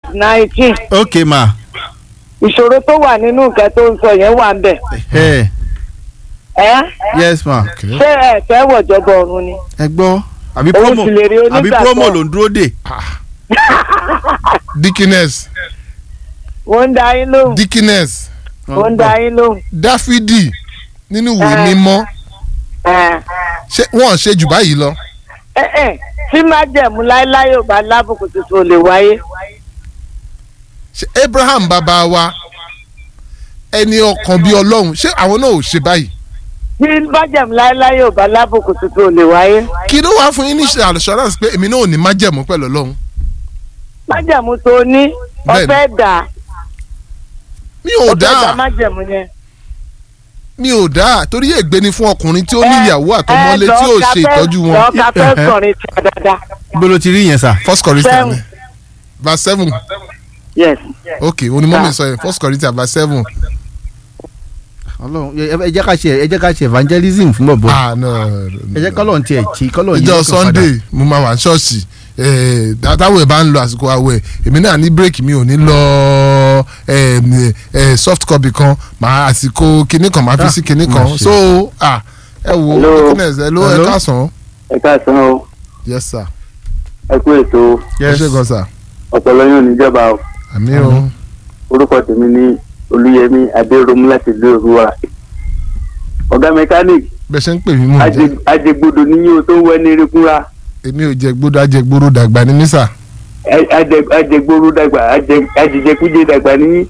nineteen ok ma ìṣòro tó wà nínú nǹkan tó ń sọ yẹn wà ń bẹ̀. ẹ ẹ́ yes ma ṣé ẹ fẹ́ wọ̀jọba ọ̀run ni. ẹ gbọ́ àbí Òun promo sì lè rí àbí onígbàgbọ́. promo ló ń dúró dè dikines wọ́n ń da yín lóhùn dikines wọ́n ń da yín lóhùn. dáfídì nínú ìwé Eh. mímọ́ ẹ̀ ṣé wọ́n ṣe jù báyìí lọ. ẹ̀ ẹ̀ tí májẹ̀mú láéláé ò bá lábùkù tuntun ò lè wáyé. ṣé abraham bàbá wa ẹni ọkàn bíi ọlọ́run ṣé àwọn náà ò ṣe báyìí. tí májẹ̀mú láéláé ò bá lábùkù tuntun ò lè wáyé. kí ló wá fún yín ní assurance pé èmi náà ò ní májẹ̀mú pẹ̀lú ọlọ́run. májẹ̀mú tó ní Bẹ́ẹ̀ni. ọ̀fẹ́ dà mi ò ọ̀fẹ́ dà dáa májẹ̀mú yẹn. mi ò dáa torí ègbé ni fún ọkùnrin tí ó ní ìyàwó àtọmọlé tí ò ṣe ìtọ́jú wọn. lọ́ọ̀ka fẹ́ kọrin tí a dáadáa. ibo ló ti rí yẹn sà first corinthians Seven. verse seven yes. ok onímọ̀mí sọ yẹn first corinthians verse seven. ọlọ́run ẹ- ẹ jẹ́ ká ṣe ẹ jẹ́ ká ṣe evangelism fún bọ̀bọ̀ ah no ẹ jẹ́ kọ́lọ́run tiẹ̀ tí kọ́lọ́run yìí ìjọ lọ́kàn padà. sunday mo máa wà ní ṣọ́ọ̀ṣì eh, tá- táwọn ẹ̀ bá ń lọ àsìkò àwẹ̀ èmi náà ní bírèkì mi ò ní lọ eh, eh, soft copy kan màá àsìkò kinní kan màá fi Ah, sí kinní má kan ṣe. so ah, ẹ wo Hello. happiness ẹ ló ẹ Hello. káàsán ẹ káàsán o yes sir ẹ kú ètò ẹ Yes. ṣe gan sir ọpọlọ yóò níjọba o àmì o orúkọ tèmi ní olúyẹmí adéròmú láti ìlú òrùwà ọ̀gá mẹkáníìkì bẹ́ẹ̀ ṣe ń pè mí mò ń jẹ́ ajẹgbodò níyìn o tó ń wẹ ní erékúnra èmi ò jẹ gbódò ajẹgbóró dàgbà ní mísà ajẹgboro dàgbà ajẹ- ajẹjẹkújẹ dàgbà níyìn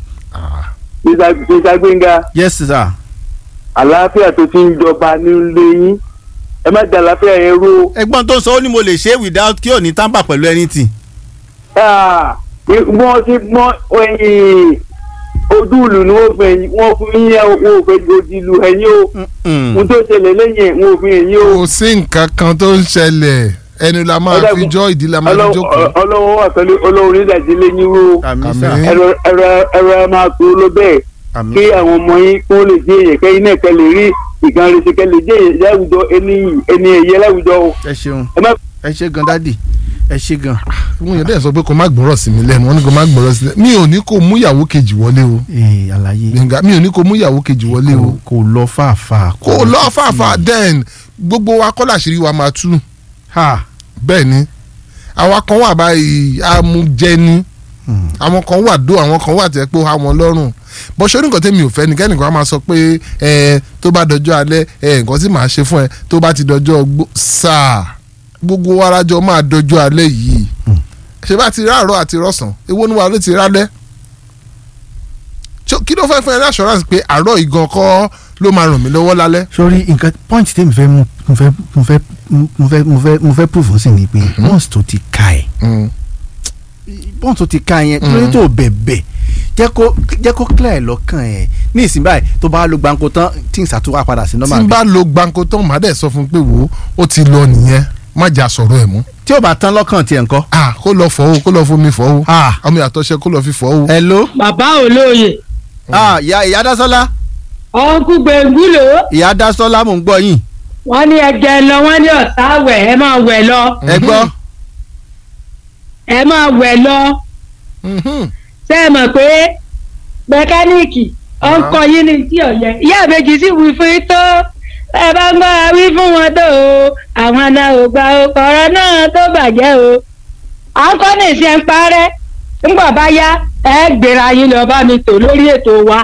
mísà gbẹngà yes sir àlàáfíà tó ti ń jọba nílé yín ẹ má da àlàáfíà yẹn rú ẹ̀gbọ́n tó ń sọ ó ní mo lè ṣe without kí ò ní tamper pẹ̀lú anything. Ah, wọ́n ti mọ ẹ̀yìn ojú ìlú ni wọ́n fẹ́ wọ́n fún yín ẹ̀ wọ́n ò fẹ́ ojú ìlú ẹ̀yìn o Mm. ohun tó ṣẹlẹ̀ lẹ́yìn ẹ̀ wọ́n ò fi ẹ̀yìn o. kò sí nǹkan kan tó ń ṣẹlẹ̀ ẹnu la máa Ọ̀dà fi kù- jọ́ ìdí la máa fi jókòó ọlọ́wọ́ wà pẹ̀lú ọlọ́run nídàjí lẹ́yìn o àmì Àmín. sà ẹ̀rọ ẹ̀rọ ẹ̀rọ ẹ̀ máa kú ló bẹ́ẹ̀ àmì kí àwọn ọmọ yín kó lè jẹ́ èyàn kẹ́yìn náà kẹ́ lè rí ìkan rẹ̀ kẹ́ lè jẹ́ èyàn láwùjọ ẹni ẹni ẹ̀yẹ láwùjọ o. ẹ ṣeun ẹ má ẹ ṣe gan dádì ẹ ṣe gan. mo yàn dẹ́yẹ̀ sọ pé kò má gbọ́rọ̀ sí mi lẹ́nu wọ́n ní kò má gbọ́rọ̀ sí mi lẹ́nu mi ò ní kó mú ìyàwó kejì wọlé o ee àlàyé gbẹ̀ngà mi ò ní kó mú ìyàwó kejì wọlé o kò lọ fàáfàá. kó lọ fàáfà then gbogbo wa kọ́ làṣírí wa máa tú ha bẹ́ẹ̀ ni àwa kan wà báyìí amújẹni Hmm. àwọn kan wà dó àwọn kan wà tẹ́ pé ó há wọn lọ́rùn bó ṣe oníkan tẹ́mi ò fẹ́ ni kẹ́nìkan á máa sọ pé ẹ tó bá dọjọ́ alẹ́ ẹ nǹkan tí màá ṣe fún ẹ tó bá ti dọjọ́ gbó sáà gbogbo wa arájọ máa dọjọ́ alẹ́ yìí ṣé bá ti ráàárọ̀ àti rọ̀sán èwo ni wà ló ti rálẹ́ Ṣó- kí ló fẹ́ fún ẹ ní assurance pé àárọ̀ ìgan kọ́ ló máa ràn mí lọ́wọ́ lálẹ́ sori nǹkan point tèmi fẹ́ mú mo fẹ́ mo fẹ́ mo fẹ́ mo fẹ́ mo fẹ́ proof sí ni pé once tó ti ka ẹ̀ Mm. once tó ti ka yẹn lórí tó bẹ̀bẹ̀ jẹ́ kó jẹ́ kó clear ẹ̀ lọ́kàn ẹ̀ ní ìsìn báyìí tó bá lo gbàǹkó tán tí n ṣàtúwà padà sí tí normal n bí bá lo gbàǹkó tán màá dẹ̀ sọ fún un pé wò ó ó ti lọ nìyẹn má jà sọ̀rọ̀ ẹ̀ mú tí ò bá tán lọ́kàn tiẹ̀ ńkọ́. ah kó lọ fọ́ o kó lọ fomi fọ́ o ah ọmọ ìyàtọ̀ṣe kó lọ fi fọ́ o. hello bàbá olóye ah ìyá ìyá dásọ́lá ọ̀nkú gbẹ̀ngúlò ìyá dásọ́lá mò ń gbọ́ yín wọ́n ní ẹgẹ lọ wọ́n ní ọ̀tá wẹ̀ ẹ máa wẹ̀ lọ ẹ gbọ́ ẹ máa wẹ̀ lọ Mhm. ṣé ẹ mọ̀ pé mẹkáníìkì ọkọ yín ní tí ọ̀yẹ́ ìyá àbẹ́jì sì wí fún yín tó ẹ bá ń gbọ́ wí fún wọn tó o àwọn náà ò gba ọkọ̀ọ̀rọ̀ náà tó bàjẹ́ o à ń kọ́ ní ìṣe ń parẹ́ ńgbà bá yá ẹ gbéra yín lọ bá mi tò lórí ètò wa.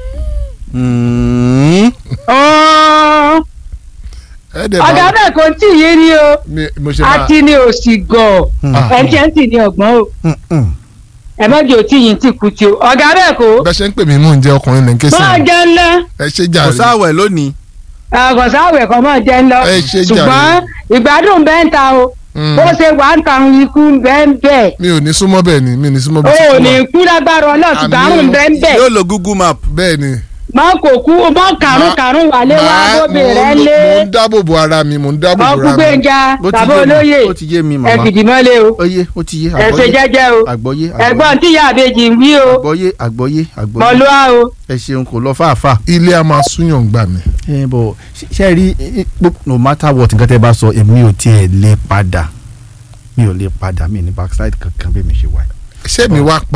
Mm. ọ̀ọ́ ẹ dẹ̀ ọ̀gá bá bẹ́ẹ̀ kò tí ì yé ni o mi- mo ṣe máa àti ni òsì gọ̀ Ah. ẹ̀ńtẹ́ǹtì ni ọ̀gbọ́n o Mm, mm. ẹ má jẹ́ òtí yìí ti kú ti o ọ̀gá bẹ́ẹ̀ kò bẹ́ẹ̀ ṣe ń pè mí mò ń jẹ́ ọkùnrin ní kése máa jẹ́ ńlá ẹ ṣe kò jàre sáwẹ̀ lónìí ọ̀gọ̀sáwẹ̀ kan máa jẹ́ ńlá Ẹ ṣe jàre. ṣùgbọ́n ìgbádùn bẹ́ẹ̀ ń ta o Mm. bó ṣe wà ń ta ikú bẹ́ẹ̀ ń bẹ́ẹ̀ mi ò ní súnmọ́ bẹ́ẹ̀ ni mi ò ní súnmọ́ o bẹ́ẹ̀ ò ní kú lágbára ọlọ́ọ̀tún Àmín. gbárùn bẹ́ẹ̀ ń bẹ́ẹ̀ yóò lo google map bẹ́ẹ̀ ni má kò kú mọ́ kàrún kàrún wálé wá Màá- bóbi mo rẹ̀ ń- lé mo ń dáàbò bo ara mi mo ń dáàbò bo ọkú ara mi gbẹ̀ngà Ó ti bàbá yé mi, olóyè ó ti yé mi ẹ màmá fìdí mọ́lẹ̀ o ó yé ó ti yé ẹ ṣe jẹ́jẹ́ o àgbọ́yé ẹ̀gbọ́n tí ìyá àbejì ń wí o àgbọ́yé àgbọ́yé àgbọ́yé mọ̀lúwa o. ẹ ṣeun kò lọ fàáfà. ilé a máa súnyàn gbà mí ẹ bọ ṣe rí i- i- no matter what nǹkan tẹ́ bá sọ èmi ò tiẹ̀ lè padà mi ò lè padà mi ní backside kankan bí mi ṣe wà. ṣé mi wá